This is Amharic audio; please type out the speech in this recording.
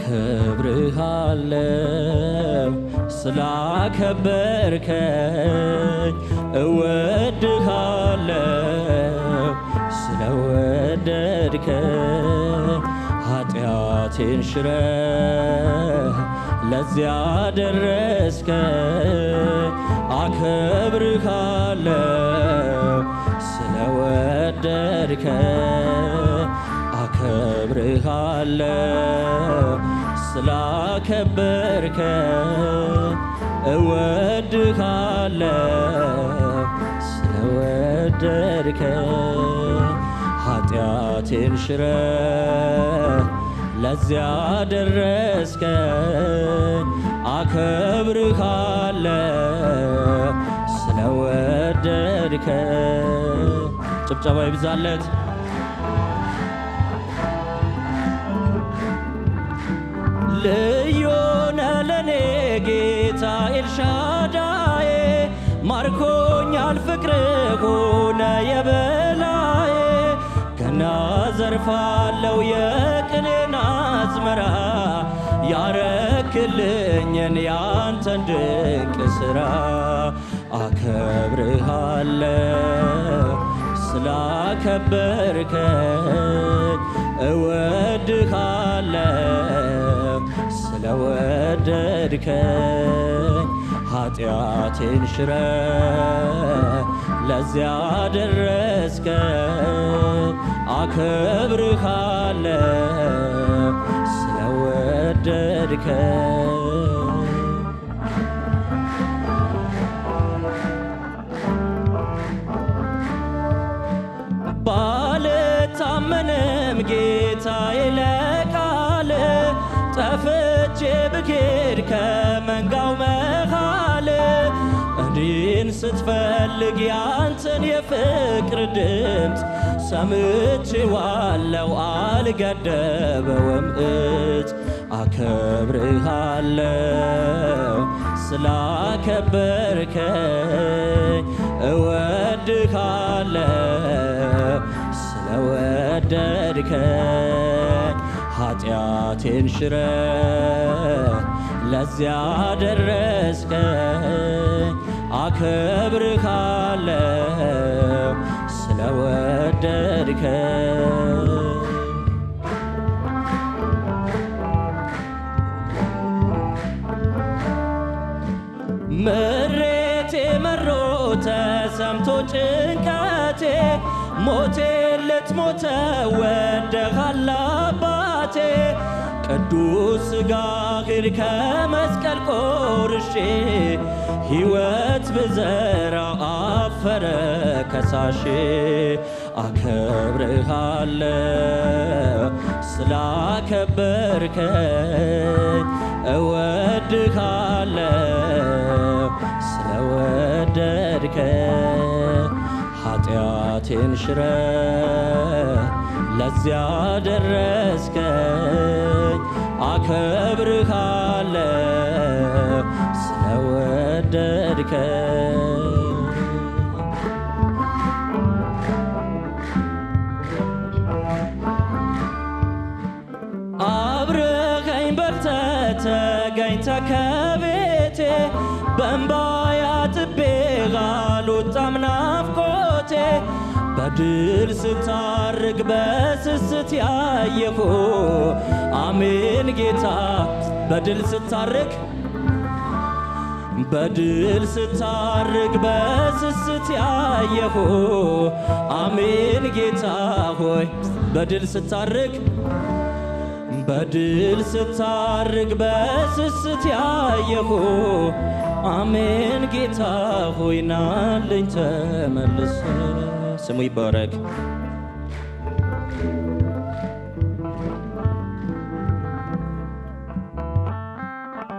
አከብርሃለው ስላከበርከኝ እወድሃለው ስለወደድከኝ ኃጢአቴን ሽረህ ለዚያ ደረስከኝ አከብርሃለው ስለወደድከኝ አከብርሃለው ስላከበርከኝ እወድሃለው ስለወደድከኝ ኃጢአቴን ሽረህ ለዚያ ደረስከኝ አከብርሃለው ስለወደድከኝ ጭብጨባ ይብዛለት። ልዩ ነህ ለኔ ጌታ ኤልሻዳዬ ማርኮኛል ፍቅር ሆነ የበላዬ ገና ዘርፋለው የቅኔን አዝመራ ያረክልኝን ያንተን ድንቅ ሥራ አከብርሃለው ስላከበርከኝ እወድሃለው ስለወደድከኝ ኃጢአቴን ሽረህ ለዚያ ደረስከኝ አከብርሃለው ስለወደድከኝ ባልታመንም ጌታዬ ለቃል ጠፍቼ ብኬድ ከመንጋው መሃል እኔን ስትፈልግ ያንተን የፍቅር ድምፅ ሰምቼዋለው አልገደበውም እጅ አከብርሃለው ስላከበርከኝ እወድሃለው ስለወደድከኝ ኃጢአቴን ሽረህ ለዚያ ደረስከኝ አከብርሃለው ስለወደድከኝ ምሬቴ መሮ ተሰምቶ ጭንቀቴ ሞቴ ልትሞተ ወደሃል አባቴ ቅዱስ ሥጋህን ከመስቀል ቆርሼ ሕይወት ብዘራ አፈረ ከሳሼ አከብርሃለው ስላከበርከኝ እወድሃለው ስለወደድከኝ ኃጢአቴን ሽረህ ለዚያ ደረስከኝ አከብርሃለው ስለወደድከኝ አብረኸኝ በልተህ ተገኝተህ ከቤቴ በእንባ ያጥቤ አልወጣም ናፍቆቴ በድል ስታርግ በስስት ያየሁ አሜን ጌታ በድል ስታርግ በድል ስታርግ በስስት ያየሁ አሜን ጌታ ሆይ በድል ስታርግ በድል ስታርግ በስስት ያየሁ አሜን ጌታ ሆይ ናለኝ ተመልሰ ስሙ ይባረክ።